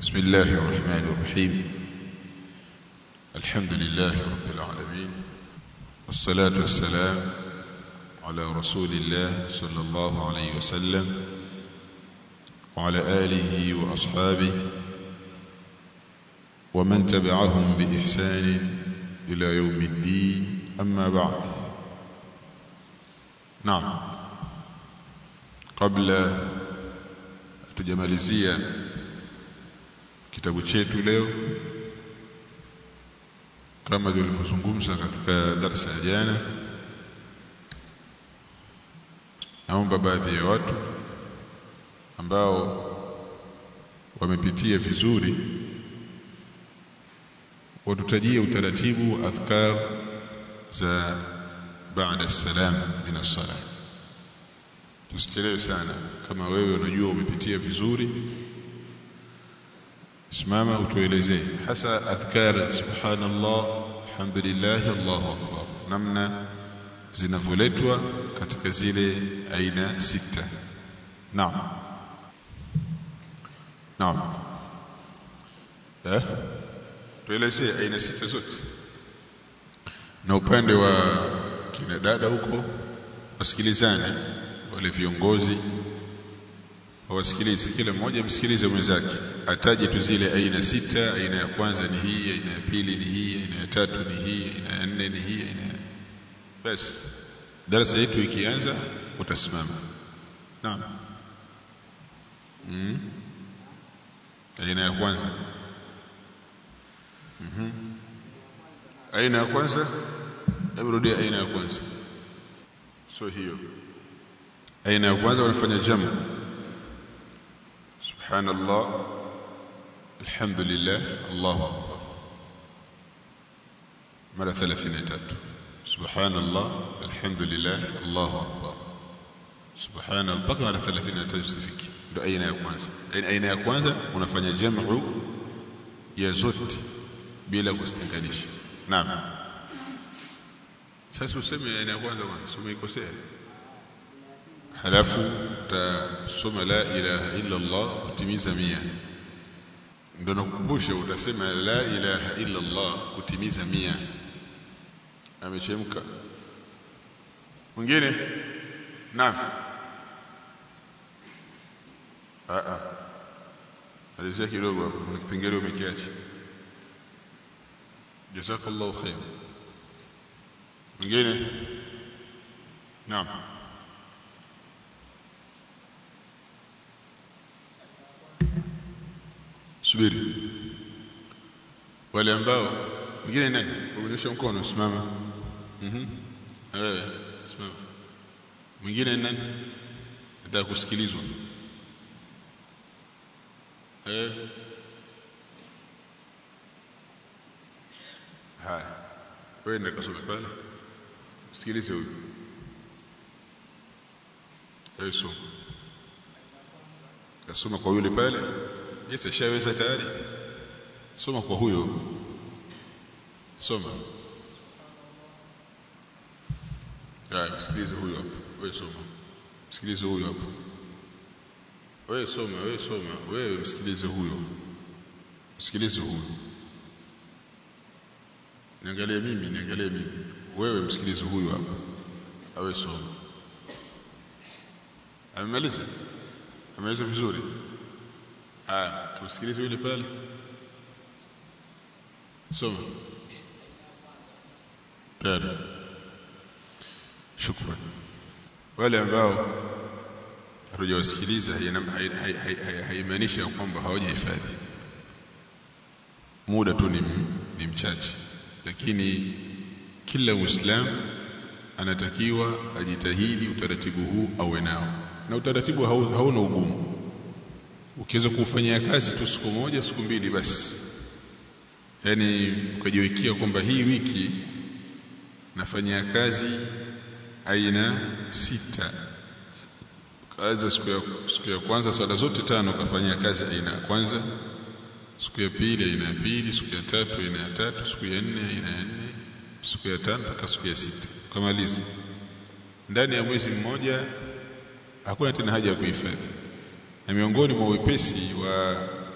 بسم الله الرحمن الرحيم الحمد لله رب العالمين والصلاة والسلام على رسول الله صلى الله عليه وسلم وعلى آله وأصحابه ومن تبعهم بإحسان إلى يوم الدين أما بعد نعم قبل tujamalizia kitabu chetu leo kama tulivyozungumza katika darasa ya jana naomba baadhi ya watu ambao wamepitia vizuri watutajie utaratibu wa adhkar za baada salam min as-salah tusichelewe sana kama wewe unajua umepitia vizuri simama utuelezee hasa adhkar subhanallah alhamdulillah allahu akbar namna zinavyoletwa katika zile aina sita naam naam eh tuelezee aina sita zote na upande wa kina dada huko wasikilizane wale viongozi wawasikilize kila mmoja msikilize mwenzake ataje tu zile aina sita aina ya kwanza ni hii aina ya pili ni hii aina ya tatu ni hii aina ya nne ni hii aina basi darasa yetu ikianza utasimama naam mm. aina ya kwanza mhm aina ya kwanza hebu rudia aina ya kwanza so hiyo aina ya kwanza wanafanya jamu subhanallah alhamdulillah allahu akbar mara 33 subhanallah alhamdulillah allahu akbar subhanallah mpaka mara 33 zifiki ndio aina ya kwanza aina ya kwanza unafanya jamu ya zote bila kuzitenganisha naam sasa useme aina ya kwanza kwanza umeikosea halafu utasoma la ilaha illa Allah kutimiza mia ndio nakukumbusha utasema la ilaha illa Allah kutimiza mia amechemka mwingine naam a a alizia kidogo hapo kuna kipengele umekiacha jazakallahu khair mwingine naam subiri wale ambao mwingine nani uonyesha mkono simama mhm eh simama mwingine nani nataka kusikilizwa eh haya wewe ndio kasome pale sikilize huyu eh soma kasoma kwa yule pale Yes, ashaweza tayari. Soma kwa huyo. Soma. Haya, sikilize huyo hapo. Wewe soma. Sikilize huyo hapo. Wewe soma, wewe soma. Wewe msikilize huyo. Msikilize huyo. Niangalie mimi, niangalie mimi. Wewe msikilize huyo hapo. Awe soma. Amemaliza? Ameweza vizuri? Ah, tumsikilize yule pale. Soma. Tayari. Shukran. Wale ambao hatujawasikiliza haimaanishi kwamba hawajahifadhi. Muda tu ni, ni mchache, lakini kila Muislamu anatakiwa ajitahidi utaratibu huu awe nao, na utaratibu hauna ugumu ukiweza kufanyia kazi tu siku moja siku mbili basi yani ukajiwekea kwamba hii wiki nafanyia kazi aina sita kaanza siku ya, siku ya kwanza swala zote tano kafanyia kazi aina ya kwanza siku ya pili aina ya pili siku ya tatu aina ya tatu siku ya nne aina ya nne siku ya tano mpaka siku ya sita kamaliza ndani ya mwezi mmoja hakuna tena haja ya kuhifadhi na miongoni mwa wepesi wa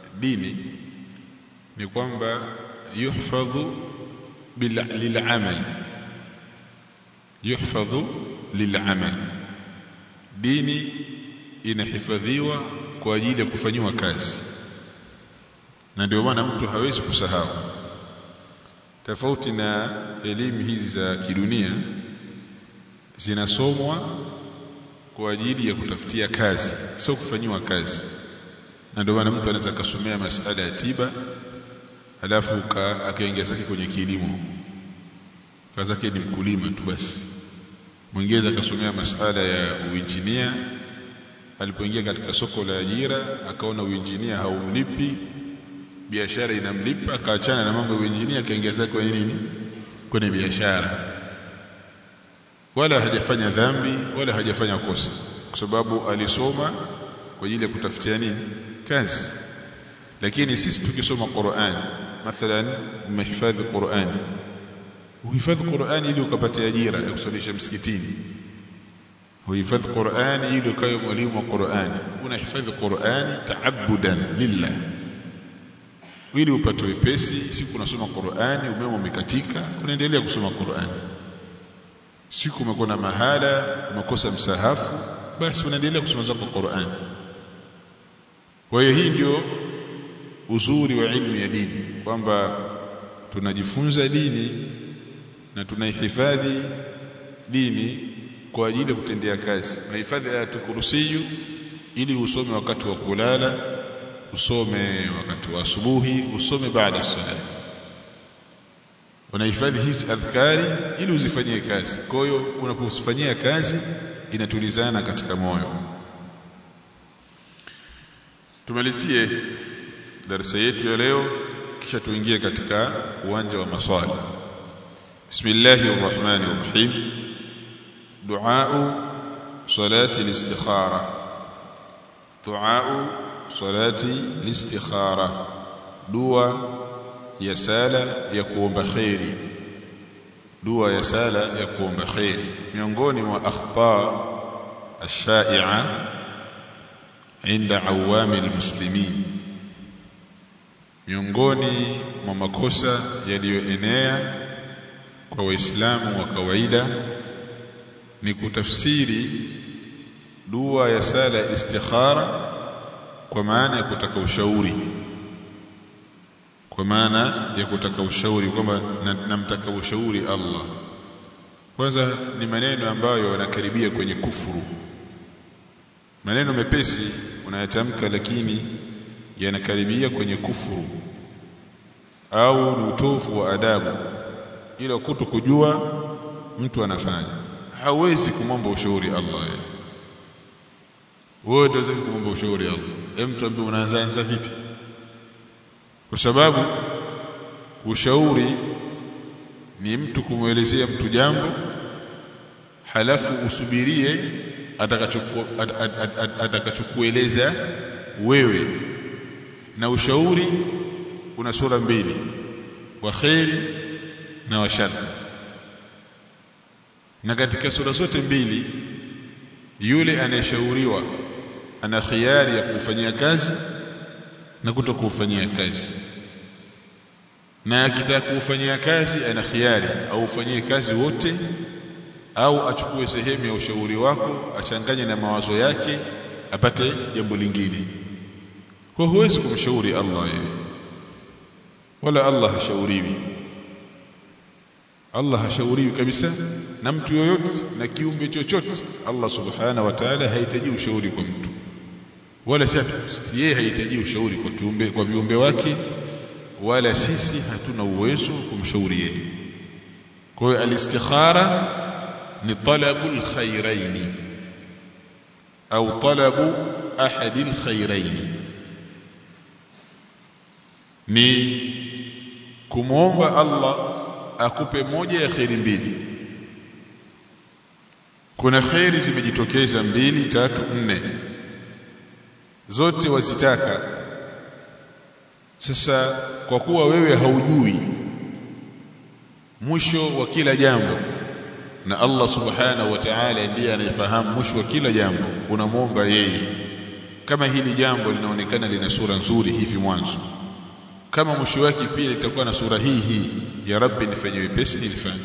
dini ni kwamba yuhfadhu lil'amal yuhfadhu lil'amal dini inahifadhiwa kwa ajili ya kufanyiwa kazi na ndio maana mtu hawezi kusahau tofauti na elimu hizi za kidunia zinasomwa kwa ajili ya kutafutia kazi sio kufanyiwa kazi na ndio maana mtu anaweza kasomea masuala ya tiba alafu akaingia zake kwenye kilimo kazi yake ni mkulima tu basi mwingine akasomea masuala ya uinjinia alipoingia katika soko la ajira akaona uinjinia haumlipi biashara inamlipa akaachana na mambo ya uinjinia akaingia zake kwenye nini kwenye biashara wala hajafanya dhambi wala hajafanya kosa kwa sababu alisoma kwa ajili ya kutafutia nini kazi lakini sisi tukisoma Qur'an mathalan umehifadhi Qur'an uhifadhi Qur'an ili ukapate ajira ya kusalisha msikitini uhifadhi Qur'an ili ukawe mwalimu wa Qur'an unahifadhi Qur'an taabudan lillah ili upate wepesi siku unasoma Qur'ani umeme umekatika unaendelea kusoma Qur'ani siku umekuwa na mahala umekosa msahafu basi unaendelea kusoma zako Qur'ani kwa hiyo hii ndio uzuri wa ilmu ya dini kwamba tunajifunza dini na tunaihifadhi dini kwa ajili ya kutendea kazi unahifadhi ayatul kursiyu ili usome wakati wa kulala usome wakati wa asubuhi usome baada ya sala unahifadhi hizi adhkari ili uzifanyie kazi kwa hiyo unapozifanyia kazi inatulizana katika moyo tumalizie darasa yetu ya leo kisha tuingie katika uwanja wa maswali bismillahir rahmanir rahim du'a salati al-istikhara du'a salati listikhara dua ya sala ya kuomba khairi dua ya sala ya kuomba khairi miongoni mwa akhta ash-sha'i'a inda awami almuslimin miongoni mwa makosa yaliyoenea kwa waislamu wa kawaida ni kutafsiri dua ya sala istikhara kwa maana ya kutaka ushauri kwa maana ya kutaka ushauri kwamba namtaka ushauri Allah kwanza ni maneno ambayo yanakaribia kwenye kufuru maneno mepesi unayatamka lakini yanakaribia kwenye kufuru au ni utofu wa adabu ila kuto kujua mtu anafanya hawezi kumwomba ushauri Allah yeye wewe ndio unaweza kumwomba ushauri Allah hem mtu ambaye unaanza vipi kwa sababu ushauri ni mtu kumwelezea mtu jambo halafu usubirie atakachokueleza wewe na ushauri una sura mbili wa khairi na wa shari na katika sura zote mbili yule anayeshauriwa ana khiari ya kufanyia kazi na kutokufanyia kazi na akitaka kufanyia kazi ana khiari au ufanyie kazi wote au achukue sehemu ya ushauri wako achanganye na mawazo yake apate jambo lingine kwa huwezi kumshauri Allah yeye wala Allah hashauriwi Allah hashauriwi kabisa na mtu yoyote na kiumbe chochote Allah subhanahu wa ta'ala hahitaji ushauri kwa mtu wala yeye hahitaji ushauri kwa kiumbe kwa viumbe wake wala sisi hatuna uwezo kumshauri yeye kwa hiyo alistikhara ni talabul khairaini au talabu ahadil khairaini ni kumwomba Allah akupe moja ya khairi mbili kuna khairi zimejitokeza mbili tatu nne zote wazitaka sasa kwa kuwa wewe haujui mwisho wa kila jambo na Allah subhanahu wa ta'ala ndiye anayefahamu mwisho wa kila jambo unamwomba yeye kama hili jambo linaonekana lina sura nzuri hivi mwanzo kama mwisho wake pia litakuwa na sura hii hii ya rabbi nifanye wepesi nilifanye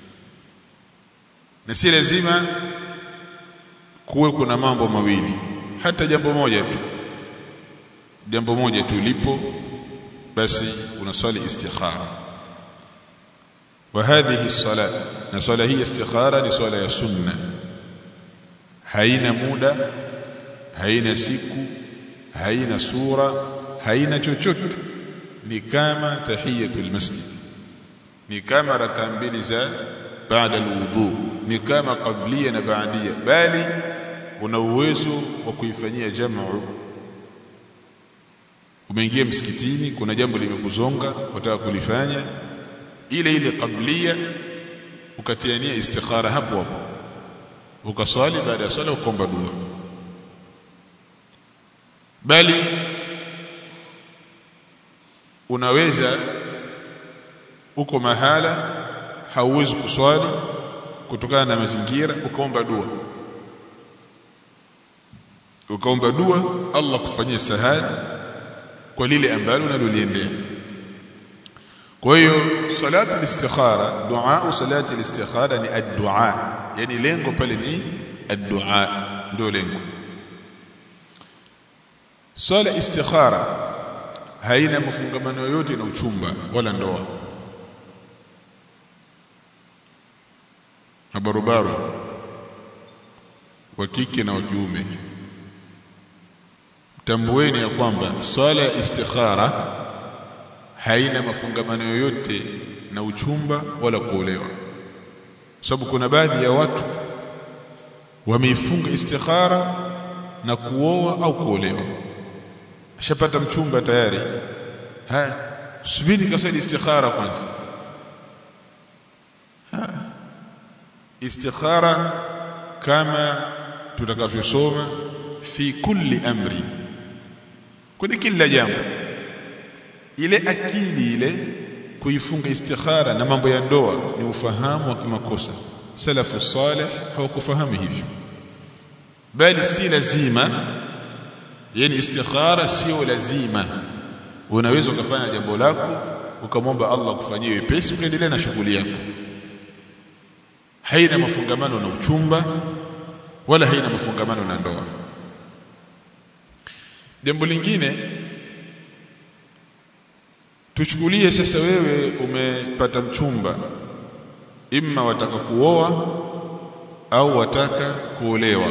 na si lazima kuwe kuna mambo mawili hata jambo moja tu jambo moja tu lipo basi unaswali istikhara wa hadhihi sala na swala hii istikhara ni swala ya sunna haina muda haina siku haina sura haina chochote ni kama tahiyatul masjid ni kama raka mbili za baada alwudu ni kama qablia na baadia bali una uwezo wa kuifanyia jamu umeingia msikitini kuna jambo limekuzonga wataka kulifanya ile ile qablia ukatiania istikhara hapo hapo ukaswali baada ya swala ukomba dua bali unaweza uko mahala hauwezi kuswali kutokana na mazingira ukaomba dua ukaomba dua Allah kufanyia sahali kwa lile ambalo unaloliendea kwa hiyo salati al-istikhara dua salati al-istikhara ni ad-dua yani lengo pale ni ad-dua ndio lengo swala istikhara haina mafungamano yoyote na uchumba wala ndoa mabarobaro wa kike na wa kiume tambueni ya kwamba swala ya istikhara haina mafungamano yoyote na uchumba wala kuolewa sababu kuna baadhi ya watu wameifunga istikhara na kuoa au kuolewa ashapata mchumba tayari haya subiri kasali istikhara kwanza ha. istikhara kama tutakavyosoma fi kulli amri kwenye kila jambo ile akili ile kuifunga istikhara na mambo ya ndoa ni ufahamu wa kimakosa salafu salih hawakufahamu hivyo bali si lazima yani istikhara sio lazima unaweza ukafanya jambo lako ukamwomba Allah kufanyia wepesi ukaendelea na shughuli yako haina mafungamano na uchumba wala haina mafungamano na ndoa jambo lingine tuchukulie sasa wewe umepata mchumba imma wataka kuoa au wataka kuolewa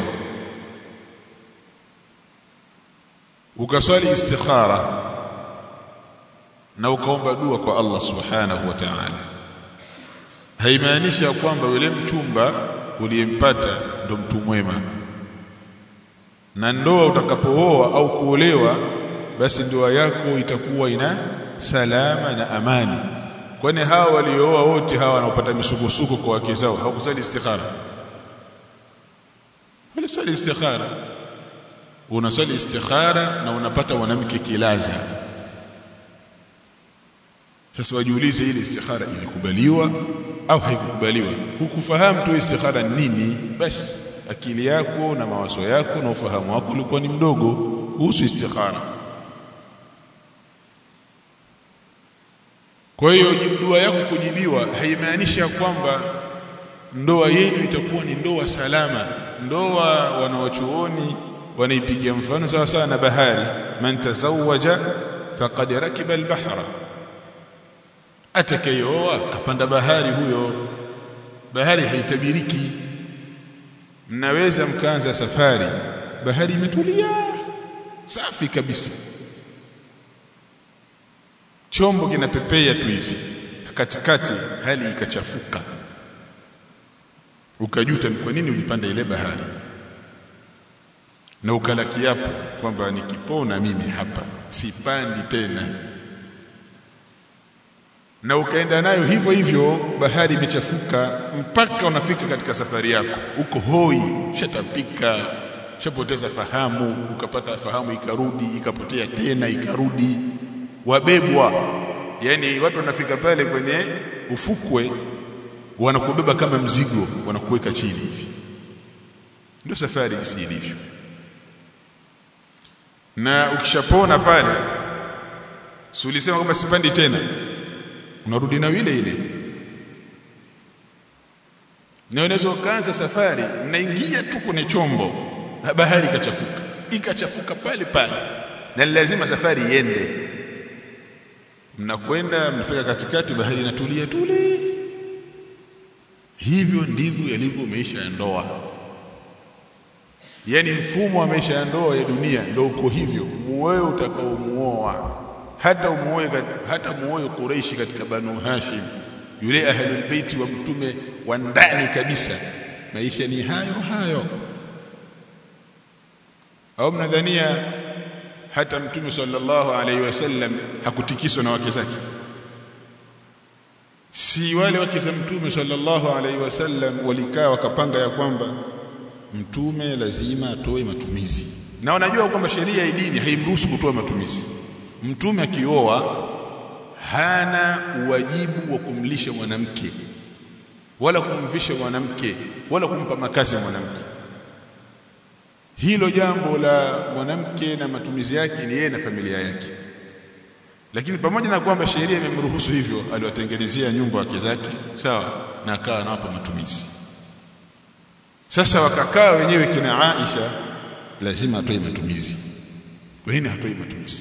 ukaswali istikhara na ukaomba dua kwa Allah subhanahu wa ta'ala haimaanishi kwamba yule mchumba uliyempata ndo mtu mwema na ndoa utakapooa au kuolewa basi ndoa yako itakuwa ina salama na amani kwani hawa waliooa wote hawa wanaopata misukosuko kwa wake zao hawakusali istikhara walisali istikhara unasali istikhara na unapata mwanamke kilaza sasa wajiulize ile istikhara ilikubaliwa au haikukubaliwa hukufahamu tu istikhara nini basi akili yako na mawazo yako na ufahamu wako ulikuwa ni mdogo kuhusu istikhara kwa hiyo dua yako kujibiwa haimaanishi kwamba ndoa yenu itakuwa ni ndoa salama ndoa wanaochuoni wanaipigia mfano sawa sawa na bahari man tazawaja faqad rakiba albahra atakayeoa kapanda bahari huyo bahari haitabiriki mnaweza mkaanza safari bahari imetulia safi kabisa chombo kinapepea tu hivi katikati hali ikachafuka ukajuta ni kwa nini ulipanda ile bahari na ukala kiapo kwamba nikipona mimi hapa sipandi tena na ukaenda nayo hivyo hivyo bahari imechafuka mpaka unafika katika safari yako uko hoi shatapika shapoteza fahamu ukapata fahamu ikarudi ikapotea tena ikarudi wabebwa yani watu wanafika pale kwenye ufukwe wanakubeba kama mzigo wanakuweka chini hivi ndio safari jinsi ilivyo na ukishapona pale si ulisema kwamba sipandi tena unarudi na ile ile na unaweza ukaanza safari mnaingia tu kwenye chombo bahari ikachafuka ikachafuka pale pale na lazima safari iende mnakwenda mnafika katikati bahari inatulia tule hivyo ndivyo yalivyo maisha ya ndoa yani mfumo wa maisha ya ndoa ya dunia ndio uko hivyo muoe utakaomuoa hata umuoe hata muoe Quraishi katika Banu Hashim yule ahlul baiti wa mtume wa ndani kabisa maisha ni hayo hayo au mnadhania hata mtume sallallahu alaihi wasallam hakutikiswa na wake zake si wale wake za mtume sallallahu alaihi wasallam walikaa wakapanga ya kwamba mtume lazima atoe matumizi na wanajua kwamba sheria ya dini haimruhusu kutoa matumizi mtume akioa hana wajibu wa kumlisha mwanamke wala kumvisha mwanamke wala kumpa makazi mwanamke hilo jambo la mwanamke na matumizi yake ni yeye na familia yake lakini pamoja na kwamba sheria imemruhusu hivyo aliwatengenezea nyumba wake zake sawa na akawa anawapa matumizi sasa wakakaa wenyewe kina Aisha lazima atoe matumizi kwa nini hatoi matumizi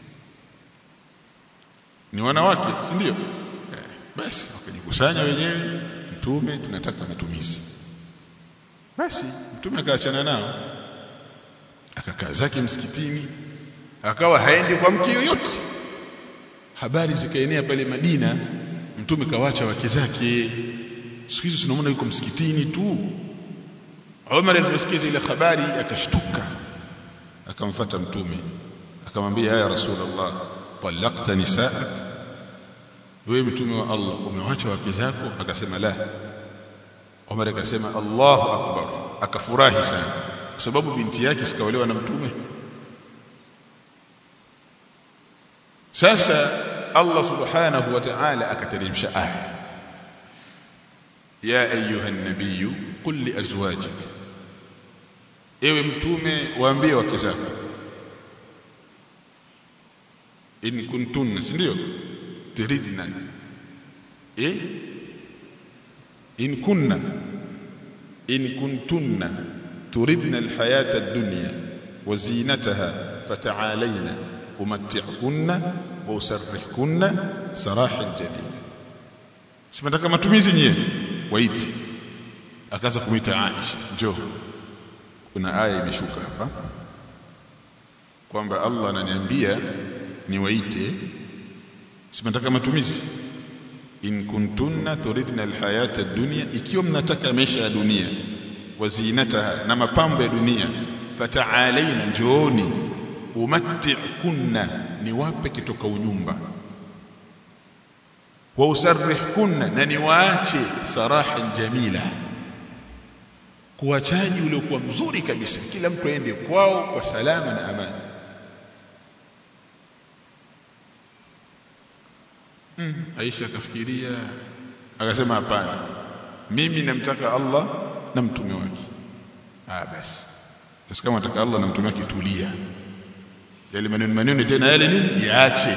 ni wanawake si ndio eh, basi wakajikusanya wenyewe mtume tunataka matumizi basi mtume akaachana nao akakaa zake msikitini akawa haendi kwa mke yoyote habari zikaenea pale Madina mtume kawacha wake zake siku hizo tunamuona yuko msikitini tu Umar aliposikia ile habari akashtuka akamfuata mtume akamwambia ya rasulullah talaqta nisaak wewe mtume wa Allah umewacha wake zako akasema la Umar akasema Allahu akbar akafurahi sana kwa sababu binti yake sikaolewa na mtume sasa Allah subhanahu wa ta'ala akateremsha aya ya ayuha an-nabiy qul li azwajik ewe mtume waambie wake zako in kuntunna si ndio turidna eh in kunna in kuntunna turidna alhayata ad-dunya wa zinataha fata'alayna umatti'kunna wa usarrihkunna sarahan jamila simataka matumizi nyie waiti akaanza kumwita Aisha njoo kuna aya imeshuka hapa kwamba Allah ananiambia niwaite simataka matumizi in kuntunna turidna alhayata ad-dunya ikiwa mnataka maisha ya dunia wazinataha na mapambo ya dunia fata'alaina njooni umatti'kunna niwape kitoka unyumba wa usarrihkunna na niwaache sarahan jamila kuwachaji uliokuwa mzuri kabisa kila mtu aende kwao kwa salama na amani mm. Aisha akafikiria akasema hapana mimi namtaka Allah na mtume wake ah basi basi kama nataka Allah na mtume wake tulia yale maneno maneno tena yale nini yaache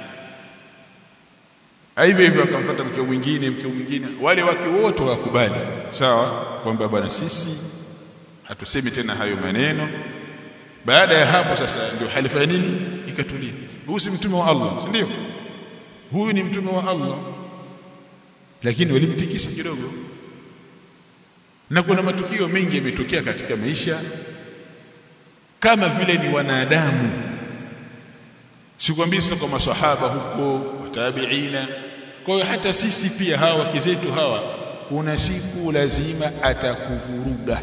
hivyo hivyo akamfuata mke mwingine mke mwingine wale wake wote wakubali sawa kwamba bwana sisi hatusemi tena hayo maneno baada ya hapo sasa ndio halifa ya nini ikatulia huyu si mtume wa Allah si ndio huyu ni mtume wa Allah lakini walimtikisa kidogo na kuna matukio mengi yametokea katika maisha kama vile ni wanadamu sikwambii sasa kwa maswahaba huko tabiina kwa hiyo hata sisi pia hawa wake zetu hawa kuna siku lazima atakuvuruga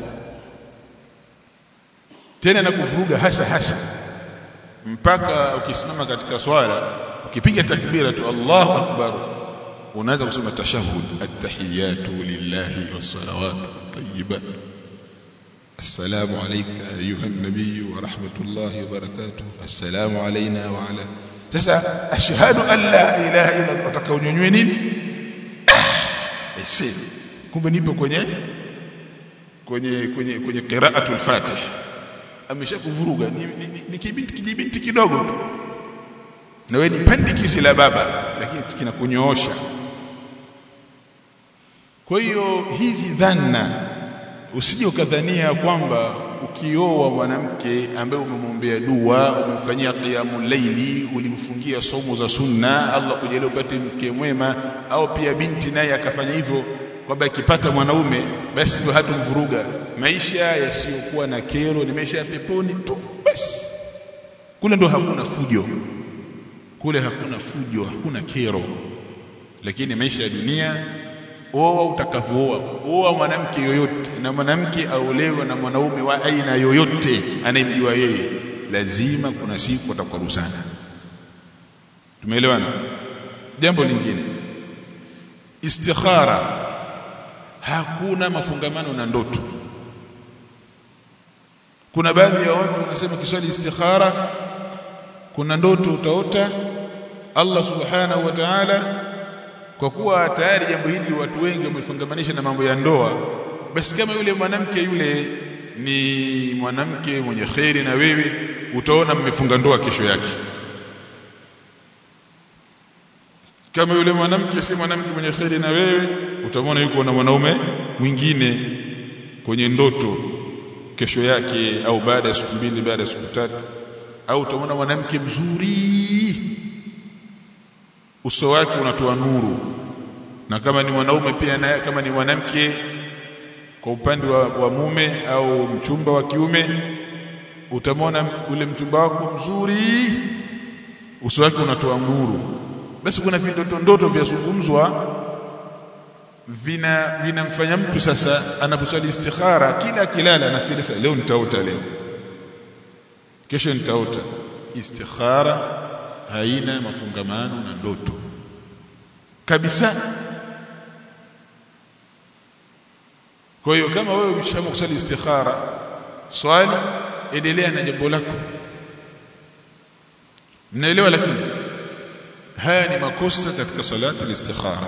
tena na kuvuruga hasa hasa mpaka ukisimama katika swala ukipiga takbira tu Allahu akbar unaanza kusema tashahhud at-tahiyatu lillahi was-salawatu at-tayyibat السلام عليك أيها النبي ورحمة الله وبركاته السلام علينا وعلى sasa ashhadu an la ilaha illa Allah utakaonyonywe nini ese kumbe nipo kwenye kwenye kwenye kwenye qira'atul fatih ameshakuvuruga ni, ni, ni, ni kibinti kijibinti kidogo tu na wewe ni pandikisi la baba lakini kinakunyoosha kwa hiyo hizi dhanna usije ukadhania kwamba ukioa mwanamke ambaye umemwombea dua umemfanyia qiyamul laili ulimfungia somo za sunna Allah kujalia upate mke mwema au pia binti naye akafanya hivyo kwamba akipata mwanaume basi ndio hatumvuruga maisha yasiyokuwa na kero ni maisha ya peponi tu basi kule ndo hakuna fujo kule hakuna fujo hakuna kero lakini maisha ya dunia oa utakavyooa oa mwanamke yoyote na mwanamke aolewe na mwanaume wa aina yoyote anayemjua yeye lazima kuna siku atakwaruzana tumeelewana jambo lingine istikhara hakuna mafungamano na ndoto kuna baadhi ya watu wanasema kiswali istikhara kuna ndoto utaota Allah subhanahu wa ta'ala kwa kuwa tayari jambo hili watu wengi wamefungamanisha na mambo ya ndoa basi kama yule mwanamke yule ni mwanamke mwenye kheri na wewe utaona mmefunga ndoa kesho yake kama yule mwanamke si mwanamke mwenye kheri na wewe utamwona yuko na mwanaume mwingine kwenye ndoto kesho yake au baada ya siku mbili baada ya siku tatu au utamwona mwanamke mzuri uso wake unatoa nuru na kama ni mwanaume pia naye kama ni mwanamke kwa upande wa, wa mume au mchumba wa kiume utamwona ule mchumba wako mzuri uso wake unatoa nuru basi kuna vindoto ndoto vyazungumzwa vina vinamfanya mtu sasa anaposwali istikhara kila kilala anafikiria leo nitaota leo kesho nitaota istikhara haina mafungamano na ndoto kabisa kwa hiyo kama wewe umeshaamua kusali istikhara swali endelea na jambo lako mnaelewa lakini haya ni makosa katika salatu al-istikhara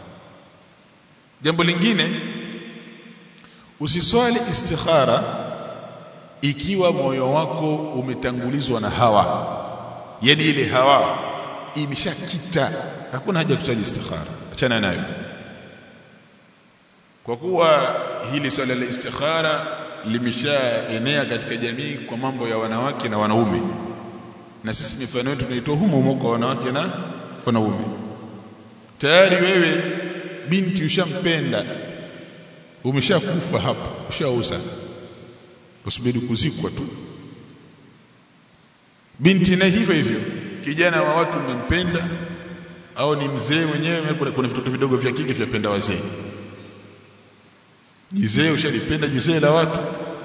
jambo lingine usiswali istikhara ikiwa moyo wako umetangulizwa na hawa yani ile hawa imeshakita hakuna haja kusali istikhara achana nayo kwa kuwa hili swala la istikhara limeshaenea katika jamii kwa mambo ya wanawake na wanaume na sisi mifano yetu tunaitoa humo humo kwa wanawake na wanaume tayari wewe binti ushampenda umeshakufa hapa ushauza usubiri kuzikwa tu binti na hivyo hivyo kijana wa watu umempenda au ni mzee mwenyewe kuna, kuna vitoto vidogo vya kike vyapenda wazee jizee ushalipenda jizee la watu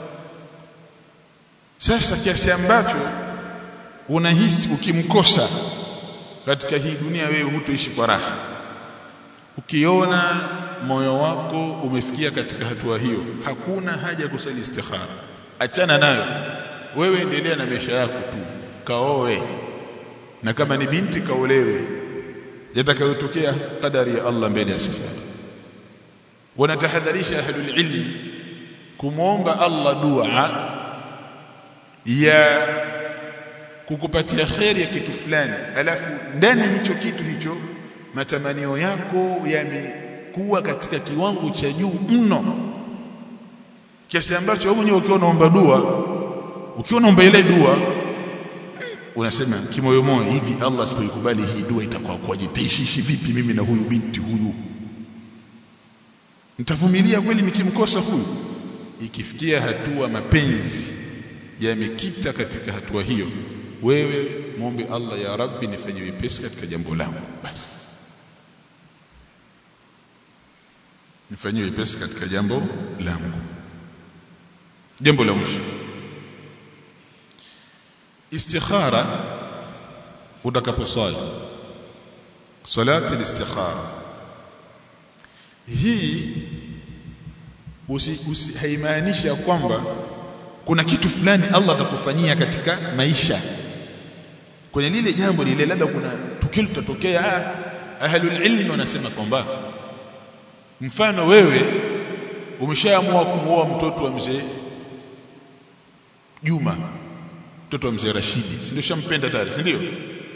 sasa kiasi ambacho unahisi ukimkosa katika hii dunia wewe hutoishi kwa raha ukiona moyo wako umefikia katika hatua hiyo hakuna haja ya kusali istikhara achana nayo wewe endelea na maisha yako tu kaoe na kama ni binti kaolewe yatakayotokea kadari ya Allah mbele ya safari wanatahadharisha ahlul ilmi kumwomba Allah dua ya kukupatia kheri ya kitu fulani alafu ndani hicho kitu hicho matamanio yako yamekuwa katika kiwango cha juu mno kiasi ambacho wewe mwenyewe ukiwa unaomba dua ukiwa unaomba ile dua unasema kimoyomoyo hivi Allah asipoikubali hii dua itakuwa kwaje taishishi vipi mimi na huyu binti huyu nitavumilia kweli nikimkosa huyu ikifikia hatua mapenzi yamekita katika hatua hiyo wewe muombe Allah ya Rabbi nifanye wepesi katika jambo langu basi nifanye wepesi katika jambo langu jambo la mwisho istikhara utakaposwali salati al-istikhara hii usi, usi haimaanisha kwamba kuna kitu fulani Allah atakufanyia katika maisha kwenye lile jambo lile labda kuna tukio litatokea ahlul ilm wanasema kwamba mfano wewe umeshaamua kumuoa mtoto wa mzee Juma mtoto wa mzee Rashidi si ndio shampenda tayari si ndio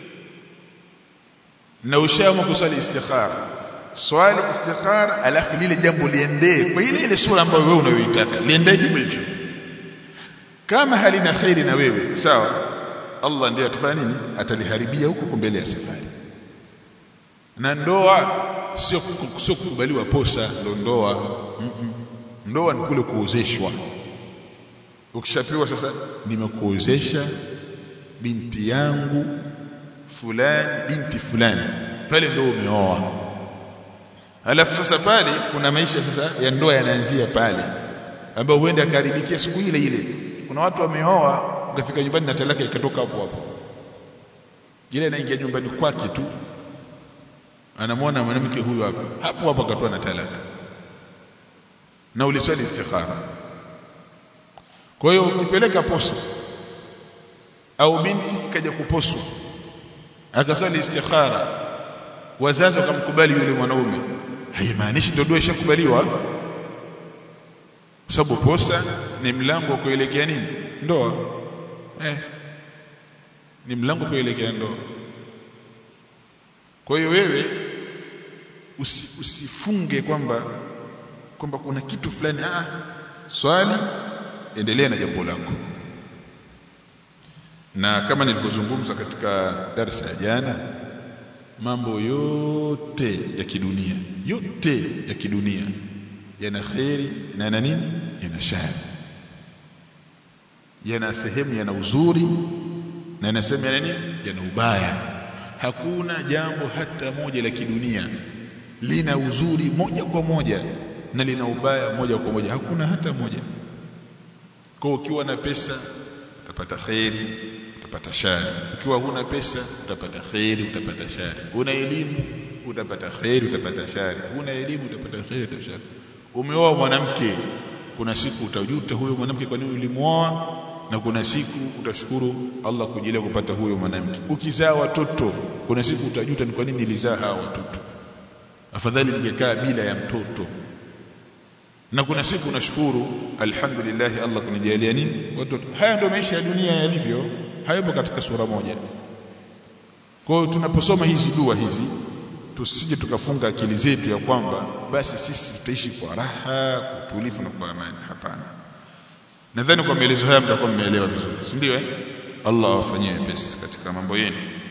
na ushaamua kuswali istikhara swali istikhara alafu lile jambo liendee kwa ile ile sura ambayo wewe unayoitaka liendee hivyo hivyo kama halina khairi na wewe sawa Allah ndiye atafanya nini ataliharibia huko mbele ya safari na ndoa sio sio kukubaliwa posa ndo ndoa mm -mm. ndoa ni kule kuozeshwa ukishapewa sasa nimekuozesha binti yangu fulani binti fulani pale ndio umeoa alafu sasa pale kuna maisha sasa ya ndoa yanaanzia pale ambayo huenda akaharibikia siku ile ile kuna watu wameoa ukafika nyumbani na talaka ikatoka hapo hapo ile inaingia nyumbani kwake tu anamwona mwanamke huyu hapa hapo hapo akatoa na talaka na uliswali istikhara kwa hiyo ukipeleka posa au binti kaja kuposwa akaswali istikhara wazazi wakamkubali yule mwanaume haimaanishi ndio dua ishakubaliwa sababu posa ni mlango wa kuelekea nini ndoa eh ni mlango kuelekea ndoa kwa hiyo wewe usi, usifunge kwamba kwamba kuna kitu fulani ah swali endelea na jambo lako na kama nilivyozungumza katika darasa ya jana mambo yote ya kidunia yote ya kidunia yana kheri na yana nini yana shari yana sehemu yana uzuri na yana sehemu yana nini yana ubaya hakuna jambo hata moja la kidunia lina uzuri moja kwa moja na lina ubaya moja kwa moja hakuna hata moja kwa ukiwa na pesa utapata kheri utapata shari ukiwa huna pesa utapata kheri utapata shari una elimu utapata kheri utapata shari una elimu utapata kheri utapata shari umeoa mwanamke kuna siku utajuta huyo mwanamke kwa nini ulimuoa na kuna siku utashukuru Allah kujilia kupata huyo mwanamke ukizaa watoto kuna siku utajuta ni kwa nini nilizaa hawa watoto afadhali ningekaa bila ya mtoto na kuna siku unashukuru alhamdulillah Allah kunijalia nini watoto haya ndio maisha ya dunia yalivyo hayapo katika sura moja kwa hiyo tunaposoma hizi dua hizi tusije tukafunga akili zetu ya kwamba basi sisi tutaishi kwa raha kwa utulivu na kwa amani hapana nadhani kwa maelezo haya mtakuwa mmeelewa vizuri si ndio eh Allah awafanyie wepesi katika mambo yenu